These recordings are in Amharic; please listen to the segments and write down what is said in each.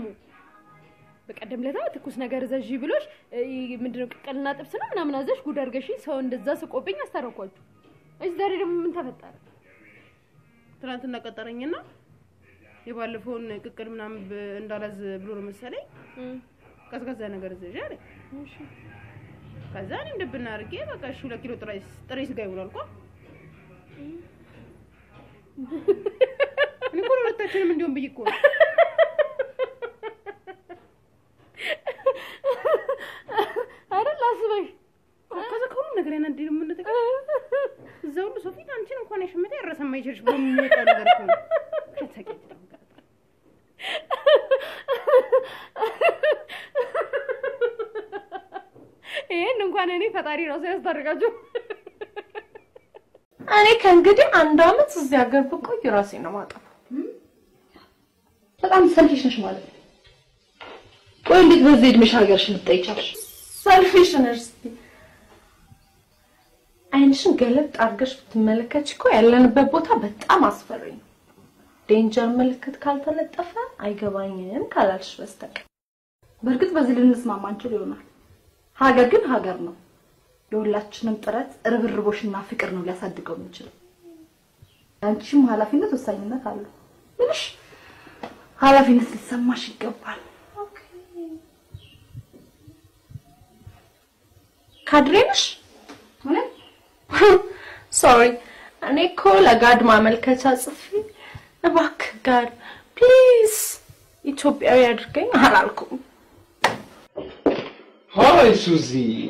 ደግሞ በቀደም ለታ ትኩስ ነገር እዘዥ ብሎሽ እ፣ ምንድነው ቅቅልና ጥብስ ነው ምናምን አዘሽ ጉድ አድርገሽኝ ሰው እንደዛ ስቆብኝ አስታረኳችሁ። እሺ ዛሬ ደግሞ ምን ተፈጠረ? ትናንትና ቀጠረኝና የባለፈውን ቅቅል ምናምን ብ- እንዳላዝ ብሎ ነው መሰለኝ ቀዝቀዛ ነገር እዘዥ አለኝ። ከዛ እኔም ድብና አድርጌ በቃ እሺ ሁለት ኪሎ ጥሬ ጥሬ ስጋ ይሆናል እኮ እኔ እኮ ለሁለታችንም እንዲሆን ብዬ እኮ ነው። አይደል አስበሽ ከዛ ከሁሉ ነገር ያናድ ነው ምን ነገር እዛ ሁሉ ሰው ፊት አንቺን እንኳን ያሸመተ ያረሰማ ይችልሽ በሚወጣ ነገር እኮ ነው። ከተሰቀጭ ደግሞ ቀረጣ። ይሄን እንኳን እኔ ፈጣሪ ራሱ ያስታርቃችሁ። እኔ ከእንግዲህ አንድ አመት እዚህ ሀገር ብቆይ ራሴን ነው ማጠፋው። በጣም ሰልፊሽ ነሽ ማለት ነው። ቆይ እንዴት በዚህ እድሜሽ ሀገርሽን ልትጠይቻለሽ? ሰልፊሽ ነሽ ስትይ አይንሽን ገለጥ አድርገሽ ብትመለከች እኮ ያለንበት ቦታ በጣም አስፈሪ ነው። ዴንጀር ምልክት ካልተለጠፈ አይገባኝም ካላልሽ በስተቀር በእርግጥ በዚህ ልንስማማ እንችል ይሆናል። ሀገር ግን ሀገር ነው። የሁላችንም ጥረት ርብርቦሽና ፍቅር ነው ሊያሳድገው የሚችለው። አንቺም ኃላፊነት ወሳኝነት አለው። ምንሽ ኃላፊነት ሊሰማሽ ይገባል። ካድሬ ነሽ? እውነት ሶሪ እኔ እኮ ለጋድ ማመልከቻ ጽፌ እባክህ ጋድ ፕሊዝ ኢትዮጵያዊ አድርገኝ አላልኩም። ሀይ ሱዚ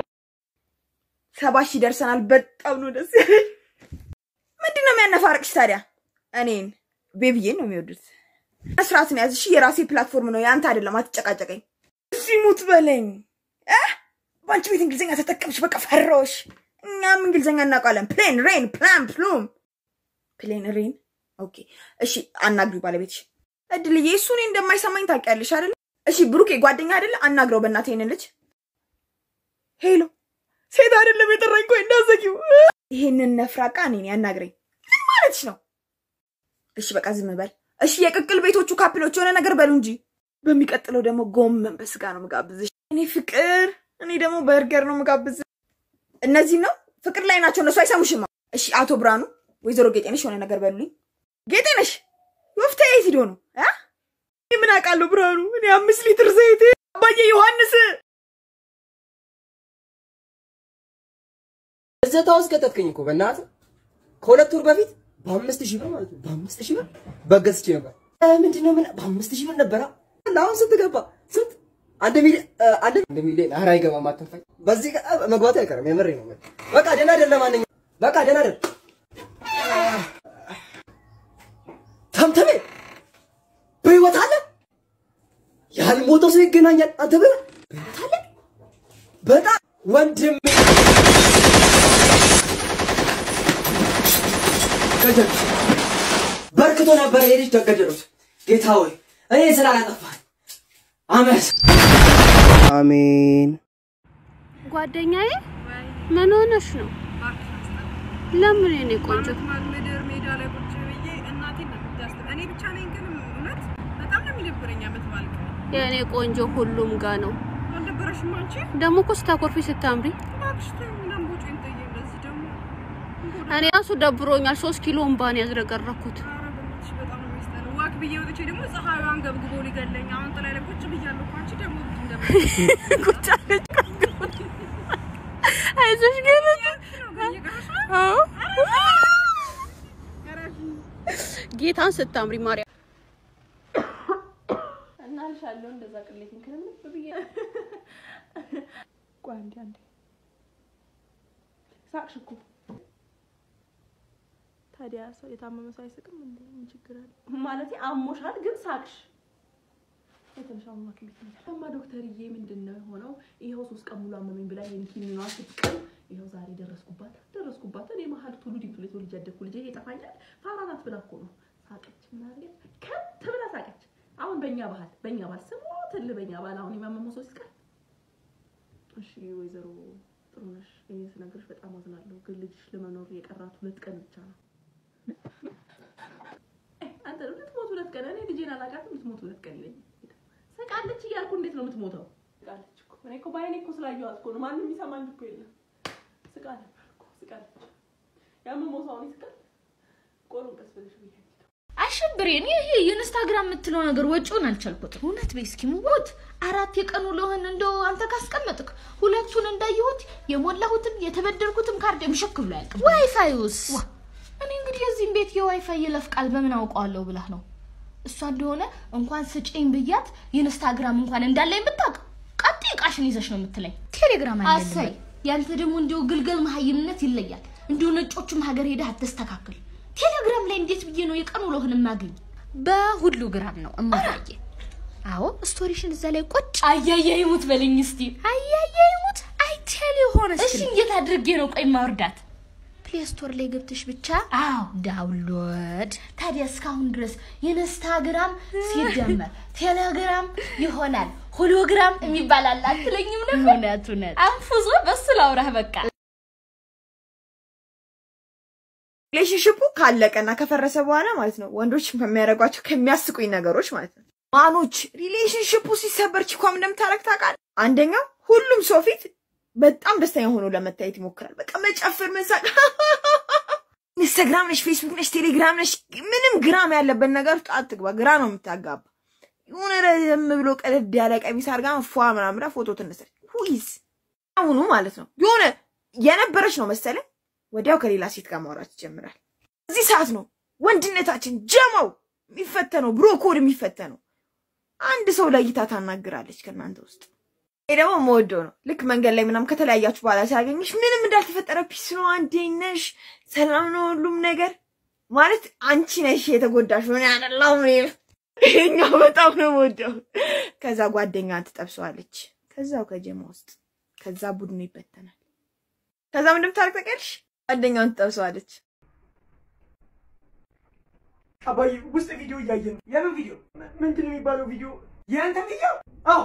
ሰባ ሺህ ደርሰናል። በጣም ነው ደስ ያለኝ። ምንድን ነው የሚያነፋርቅሽ ታዲያ? እኔን ቤቢዬን ነው የሚወዱት። ስርዓት ነው ያዝ። እሺ የራሴ ፕላትፎርም ነው የአንተ አይደለም። አትጨቃጨቀኝ። እሺ ሙት በለኝ እ በአንቺ ቤት እንግሊዝኛ ተጠቀምሽ። በቃ ፈራሁሽ። እኛም እንግሊዝኛ እናውቃለን። ፕሌን ሬን ፕላን ፕሉም ፕሌን ሬን። ኦኬ እሺ አናግሪው ባለቤትሽ። እድልዬ እሱ እኔ እንደማይሰማኝ ታውቂያለሽ አይደለ? እሺ ብሩኬ ጓደኛ አይደለ? አናግረው በእናትህ ይሄንን ልጅ ሄሎ ሴት አይደለም የጠራኝ። ቆይ እንዳዘጊው ይሄንን ነፍራቃ እኔን ያናግረኝ። ምን ማለትሽ ነው? እሺ በቃ ዝም በል። እሺ የቅቅል ቤቶቹ ካፕሎች የሆነ ነገር በሉ እንጂ። በሚቀጥለው ደግሞ ጎመን በስጋ ነው ምጋብዝሽ። እኔ ፍቅር፣ እኔ ደግሞ በርገር ነው ምጋብዝ። እነዚህ ነው ፍቅር ላይ ናቸው እነሱ አይሰሙሽም። እሺ አቶ ብርሃኑ፣ ወይዘሮ ጌጤነሽ የሆነ ነገር በሉልኝ። ጌጤነሽ ወፍታ የት ሂዶ ነው እ? እኔ ምን አውቃለሁ ብርሃኑ። እኔ አምስት ሊትር ዘይት አባዬ ዮሐንስ እዘታ ውስጥ ከተትከኝ እኮ በእናትህ ከሁለት ወር በፊት በአምስት ሺህ ብር ማለት ነው። በአምስት ሺህ ብር በገዝቼ ነበር። እ፣ ምንድን ነው ምን በአምስት ሺህ ብር ነበረ። አሁን ስንት ገባ? ስንት? አንድ ሚሊዮን እ፣ አንድ አንድ ሚሊዮን ኧረ አይገባም። አትንፋኝ። በዚህ ቀ መግባቱ አይቀርም። የምሬ ነው። በቃ ደህና አይደል? ለማንኛውም በቃ ደህና አይደል? ተምተሜ በህይወት አለ? ያልሞተው ሰው ይገናኛል። አንተ በህይወት በህይወት አለ? በጣም ወንድም ገደሉት። በርክቶ ነበረ የልጅ ተገደሉት። ጌታ ሆይ እኔ ስላላጠፋህ አመስ አሜን። ጓደኛዬ ምን ሆነሽ ነው? ለምን የኔ ቆንጆ ምድር ሜዳ ላይ ቁጭ ብዬ እናቴን ነው የምታስብ። እኔ ብቻ ነኝ ግን እውነት በጣም ነው የሚደብረኝ። ዓመት በዓል ቀን የኔ ቆንጆ ሁሉም ጋ ነው። አልደበረሽም አንቺ? ደግሞ እኮ ስታኮርፊ ስታምሪ እባክሽ ተይኝ፣ ምናምን ቦጬን ተይኝ። እንደዚህ ደግሞ እኔ ራሱ ደብሮኛል። ሶስት ኪሎ እምባን ያዝረገረኩት ኧረ በእናትሽ በጣም ነው የሚያስጠላው። ዋክ ብዬ ወጥቼ ደግሞ ፀሐዩን ገብግቦ ሊገለኝ አሁን ጥላ ላይ ቁጭ ብያለሁ እኮ። አንቺ ደግሞ እንደምን ቁጭ አለች። አይዞሽ ግን አዎ ጌታን ስታምሪ ማርያም እናልሻለሁ እንደዛ ቅሌትን ክርምት ብዬ ቆይ አንዴ አንዴ ሳቅሽ እኮ ታዲያ ሰው የታመመ ሰው አይስቅም እንዴ? ምን ችግር አለ? ማለቴ አሞሻል ግን ሳቅሽ። የተነሻው ሐኪም ቤት ነው። እማ ዶክተርዬ ምንድን ነው የሆነው? ይኸው ሶስት ቀን ሙሉ አመመኝ ብላ ይሄን ኪኒኗ ስትቀም ይኸው ዛሬ ደረስኩባት ደረስኩባት። እኔ መሀል ቱሉ ዲምቱ ላይ ተወልጄ ያደግኩ ልጄ ይጠፋኛል ፋራ ናት ብላ እኮ ነው ሳቀች። ምን አደረገች? ከት ብላ ሳቀች። አሁን በእኛ ባህል በእኛ ባህል ስሞትል በእኛ ባህል አሁን የማመመው ሰው ሲቀር እሺ ወይዘሮ ጥሩነሽ እኔ ስነግርሽ በጣም አዝናለሁ፣ ግን ልጅሽ ለመኖር የቀራት ሁለት ቀን ብቻ ነው። አንተ ልትሞት ሁለት ቀን እኔ ልጄን አላውቃትም፣ ልትሞት ሁለት ቀን ይለኝ። ስቃ ስቃለች እያልኩ እንዴት ነው የምትሞተው? ስቃለች እኮ እኔ እኮ በዓይኔ እኮ ስላየኋት እኮ ነው። ማንም የሚሰማኝ እኮ የለም። ስቃ ነበር እኮ ስቃለች። ያመመው ሰው አሁን ይስቃል። ቆሎን ቀስ ብለሽ ብዬ አሸብሬን ይሄ የኢንስታግራም የምትለው ነገር ወጪውን አልቻልኩትም። እውነት በይ እስኪ ሙት አራት የቀኑ ለሆን እንደው አንተ ካስቀመጥክ ሁለቱን እንዳየሁት የሞላሁትም የተበደርኩትም ካርድ ምሽክ ብሎ ያልቅ። ዋይፋይውስ እኔ እንግዲህ የዚህም ቤት የዋይፋይ የለፍ ቃል በምን አውቀዋለሁ ብላህ ነው። እሷ እንደሆነ እንኳን ስጪኝ ብያት የኢንስታግራም እንኳን እንዳለኝ ብታውቅ ቀጥ እቃሽን ይዘሽ ነው የምትለኝ። ቴሌግራም አሳይ ያንተ ደግሞ እንዲሁ ግልገል መሀይምነት ይለያል። እንዲሁ ነጮቹም ሀገር ሄደህ አተስተካክል። ቴሌግራም ላይ እንዴት ብዬ ነው የቀኑ ውሎህን የማገኝ? በሁሉ ግራም ነው እማዬ። አዎ ስቶሪሽን እዛ ላይ ቁጭ አያያ ይሙት በለኝ እስቲ። አያያ ይሙት አይቴል የሆነ እሺ፣ እንዴት አድርጌ ነው ቆይ ማውርዳት? ፕሌይ ስቶር ላይ ገብተሽ ብቻ አዎ ዳውንሎድ። ታዲያ እስካሁን ድረስ የኢንስታግራም ሲደመር ቴሌግራም ይሆናል ሆሎግራም የሚባል አለ አትለኝም ነበር? እውነት እውነት አንፉዞ በሱ ላውራህ በቃ ሪሌሽንሽፑ ካለቀና ከፈረሰ በኋላ ማለት ነው ወንዶች ከሚያደርጓቸው ከሚያስቁኝ ነገሮች ማለት ነው ማኖች ሪሌሽንሽፑ ሲሰበር ቺኳም እንደምታረግ ታውቃለህ። አንደኛው ሁሉም ሰው ፊት በጣም ደስተኛ ሆኖ ለመታየት ይሞክራል። በቃ መጨፈር፣ መሳቅ። ኢንስታግራም ነሽ፣ ፌስቡክ ነሽ፣ ቴሌግራም ነሽ፣ ምንም ግራም ያለበት ነገር ውስጥ አትግባ። ግራ ነው የምታጋባ። የሆነ ረዘም ብሎ ቀለድ ያለ ቀሚስ አድርጋ ፏ ምናምን ብላ ፎቶ ትነሳለች። ሁይዝ አሁኑ ማለት ነው የሆነ የነበረች ነው መሰለኝ ወዲያው ከሌላ ሴት ጋር ማውራት ይጀምራል። እዚህ ሰዓት ነው ወንድነታችን ጀማው የሚፈተነው፣ ብሮ ኮድ የሚፈተነው። አንድ ሰው ለይታ ታናግራለች ከእናንተ ውስጥ። ይሄ ደግሞ መወደው ነው። ልክ መንገድ ላይ ምናምን ከተለያያችሁ በኋላ ሲያገኝሽ ምንም እንዳልተፈጠረ ፒስ ነው፣ እንዴት ነሽ፣ ሰላም ነው ሁሉም ነገር ማለት አንቺ ነሽ የተጎዳሽ ሆነ ያደላው ይሄኛው በጣም ነው መወደው። ከዛ ጓደኛ ትጠብሰዋለች ከዛው ከጀማ ውስጥ ከዛ ቡድኑ ይበተናል። ከዛ ምንድን ታደርግ ታውቂያለሽ? ጓደኛውን ትጠብሰዋለች። አባዬ ውስጥ ቪዲዮ እያየ ነው። የምን ቪዲዮ? ምንድን ነው የሚባለው ቪዲዮ? የአንተን ቪዲዮ? አዎ።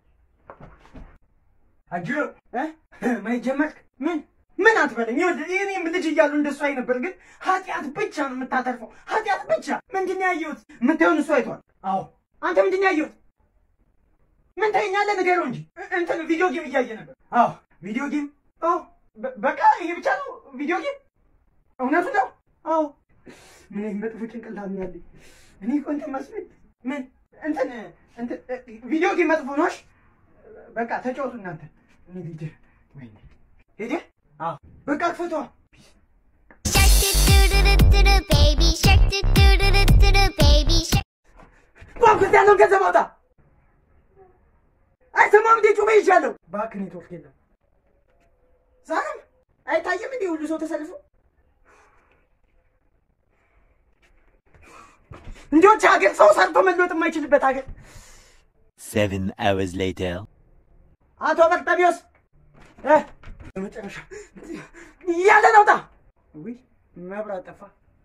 አጅሮ ማየት ጀመርክ? ምን ምን አትበለኝ። ይኸውልህ እኔም ልጅ እያለሁ እንደሱ አይ ነበር፣ ግን ኃጢአት ብቻ ነው የምታተርፈው። ኃጢአት ብቻ። ምንድን ነው ያየሁት? የምታየውን እሱ አይቷል። አዎ። አንተ ምንድን ነው ያየሁት? ምን ታየኛለህ? ንገረው እንጂ። እንትን ቪዲዮ ጌም እያየ ነበር። አዎ ቪዲዮ ጌም። አዎ በ- በቃ ይሄ ብቻ ነው ቪዲዮ ጌም። እውነቱ ነው። አዎ ምን አይነት መጥፎ ጭንቅላት ነው ያለኝ። እኔ እኮ እንትን መስሎኝ ምን እንትን እንትን ቪዲዮ ጌም መጥፎ ነው። እሺ በቃ ተጫወቱ እናንተ። እኔ ልጅ ወይኔ ሄደ። አዎ በቃ ክፈቷ። baby shark do do do do do do baby shark ባንክ ውስጥ ያለውን ገንዘብ አውጣ። አይሰማም እንዴ? ጩቤ ይዣለሁ። እባክህ ኔትወርክ የለም። ዛሬም አይታየም እንዴ? ሁሉ ሰው ተሰልፎ እንዲዎች ሀገር ሰው ሰርቶ መለወጥ የማይችልበት ሀገር። Seven hours later. አቶ በርጠሚዮስ እ በመጨረሻ ያለ ነውጣ ውይ መብራት ጠፋ።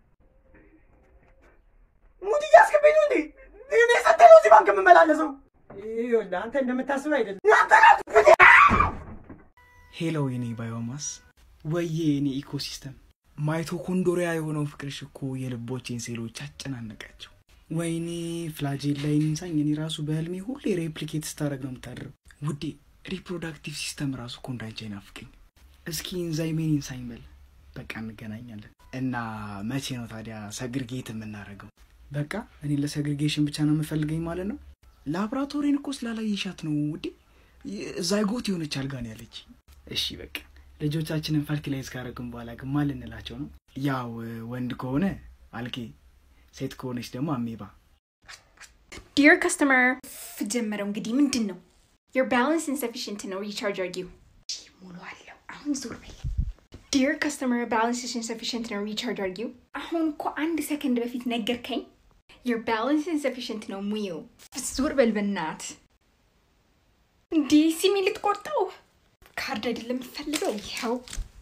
ሙድ እያስገባኝ ነው እንዴ? እኔ ሰጠ ነው እዚህ ባንክ የምመላለሰው። ይኸውልህ አንተ እንደምታስበው አይደለም። አንተ ነህ ሄሎ የኔ ባዮማስ ወዬ የኔ ኢኮሲስተም ማይቶኮንዶሪያ የሆነው ፍቅርሽ እኮ የልቦቼን ሴሎች አጨናነቃቸው። ወይኔ ፍላጄል ላይ ንሳኝ እኔ ራሱ በህልሜ ሁሌ ሬፕሊኬት ስታደረግ ነው የምታድረው። ውዴ ሪፕሮዳክቲቭ ሲስተም ራሱ እኮ እንዳንቺ አይናፍቀኝ። እስኪ ኢንዛይሜን ኢንሳኝ በል። በቃ እንገናኛለን። እና መቼ ነው ታዲያ ሰግርጌት የምናደርገው? በቃ እኔ ለሰግሪጌሽን ብቻ ነው የምፈልገኝ ማለት ነው። ላብራቶሪን እኮ ስላላየሻት ነው ውዴ። ዛይጎት የሆነች አልጋ ነው ያለች። እሺ በቃ ልጆቻችንን ፈርቲላይዝ ካደረግን በኋላ ግን ማን ልንላቸው ነው? ያው ወንድ ከሆነ አልጌ፣ ሴት ከሆነች ደግሞ አሜባ። ዲር ከስተመር ጀመረው እንግዲህ ምንድን ነው your balance insufficient ነው ሪቻርጅ አርጊው ሙሉ አለው አሁን ዞር በል ዲር ከስተመር balance is insufficient ነው ሪቻርጅ አርጊው አሁን እኮ አንድ ሰከንድ በፊት ነገርከኝ your balance insufficient ነው ሙዩ ዞር በል በናት እንዲህ ሲሚ ልትቆርጠው ካርድ አይደለም የምትፈልገው ይኸው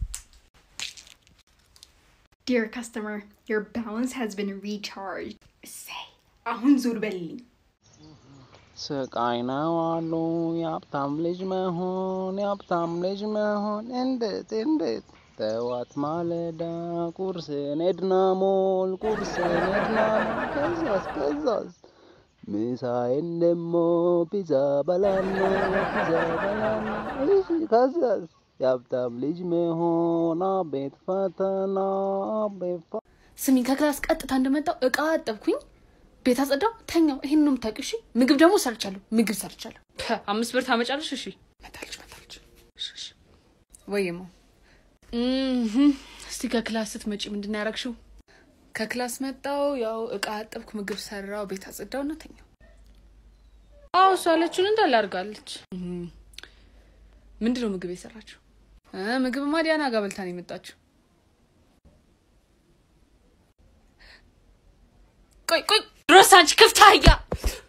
Dear customer, your balance has been recharged. Say, አሁን ዞር በልልኝ። ስቃይ ነው አሉ የሀብታም ልጅ መሆን የሀብታም ልጅ መሆን እንዴት እንዴት ጠዋት ማለዳ ቁርስን ኤድና ሞል ቁርስን ኤድና ሞል ከዛስ ከዛስ ምሳዬን ደግሞ ፒዛ በላና ፒዛ በላና እሺ ከዛስ የሀብታም ልጅ መሆን አቤት ፈተና አቤት ፈ- ስሚኝ፣ ከክላስ ቀጥታ እንደመጣው እቃ አጠብኩኝ፣ ቤት አጸዳው፣ ተኛው። ይሄን ነው የምታውቂው? እሺ። ምግብ ደግሞ ሰርቻለሁ፣ ምግብ ሰርቻለሁ። ፐ፣ አምስት ብር ታመጫለሽ? እሺ። መታለች መታለች። እሺ፣ እሺ። ወይማ እህ፣ እስቲ ከክላስ ስትመጪ ምንድን ነው ያደረግሽው? ከክላስ መጣው፣ ያው እቃ አጠብኩ፣ ምግብ ሰራው፣ ቤት አጸዳው እና ተኛው። አዎ እሷ ያለችውን እንዳለ አድርጋለች። እህ፣ ምንድን ነው ምግብ የሰራችው? እ፣ ምግብማ ዲያና ጋር በልታ ነው የመጣችው። ቆይ ቆይ ድረስ አንቺ ክፍት አህያ